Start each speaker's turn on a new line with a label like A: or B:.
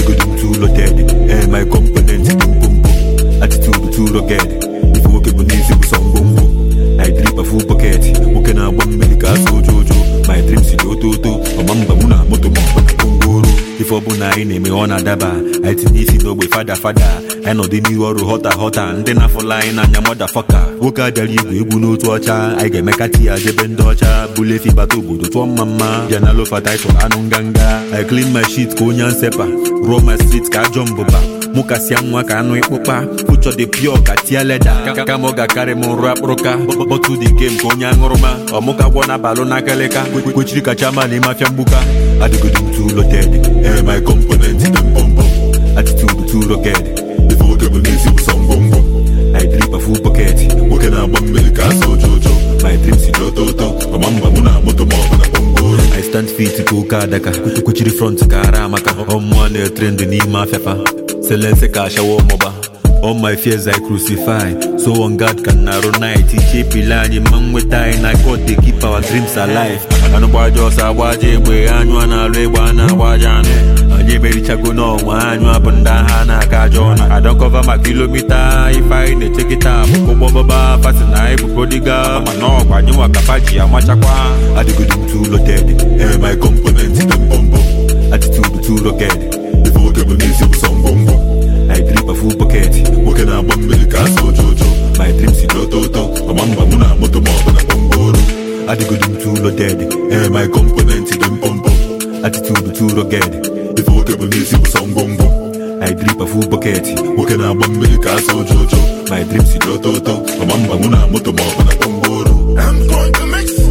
A: adịgodo m too loaded ee my component dị mpompo attitude too rugged ife nwoke bụ n'isi bụ sọ ngwongwo na idrip afu bọket nwoke na-agba mmiri ka asụ ojo ojo my dream si oto oto ọma mba mụ na moto ma ọ bụ na gwongworo ife ọbụla anyị na-eme ọ na-adaba anyị tinye isi n'ogbe fada fada anyị nọdị n'ihu ọrụ họta họta ndị na-afụla anyị n'anya mọda fọka nwoke abịara igwe egwu n'otu ọcha anyị ga-emekati ya jebe ndị ọcha bụla efi bata obodo tụọ mma mma bịa na lofa taịtụl anụ nganga I clean my shit ka onye nsepa ruo my street ka ajọ mbụba mụ kasịa nwa ka anụ ịkpụkpa fuchọ dị pio ka tie leda kama ọ ga-akarị m nrụ akpụrụka bọtụ dị game ka onye aṅụrụma ọmụka gwọ na balụ n'akalịka kwechiri ka chairman ịmafịa mgbuka adịgodo m too loaded ee my component dị mpompo attitude too rugged ife nwoke bụ n'isi bụ sọ ngwongwo I drip afu bọket nwoke na-agba mmiri ka asa ojo ojo my dream si n'oto ụtọ ọma mba mụ na moto ma ọ bụ na gwongworo I stand fit ka oke adaka kwechiri front ka ara amaka ọmụọ na-etrend n'ime afịafa selense ka ashawa ọmụba All my fears I crucify So on God can narrow night Ichepile anyị ma nweta anyị na God dey keep our dreams alive Anụ gbaja ọsọ agbaja egbe anyụ a na-alụ egbe a na-agbaja anụ anyị emerichago n'ọnwa anyụ abụ ndị agha na-aga ajọ ọnụ adọkọva ma kilomita ife anyị na-eche kịta bụ ụgbọ baba fasi na anyị bụ prodigal mana ọgwa anyị nwa kapa ji amachakwa adịgodo m too loaded ee my component dị mpompo attitude too rugged ife nwoke bụ n'isi bụ sọ ngwongwo I drip a full bucket nwoke na-agba mmiri ka asa ojo ojo my dream si n'oto ụtọ ọma mba mụ na moto ma ọ bụ na gwongworo adịgodo m too loaded ee my component dị mpompo attitude too rugged ife nwoke bụ n'isi bụ sọ ngwongwo I drip a full bucket nwoke na-agba mmiri ka asa ojo ojo my dream si n'oto ụtọ ọma mba mụ na moto ma ọ bụ na gwongworo
B: I'm going to mix.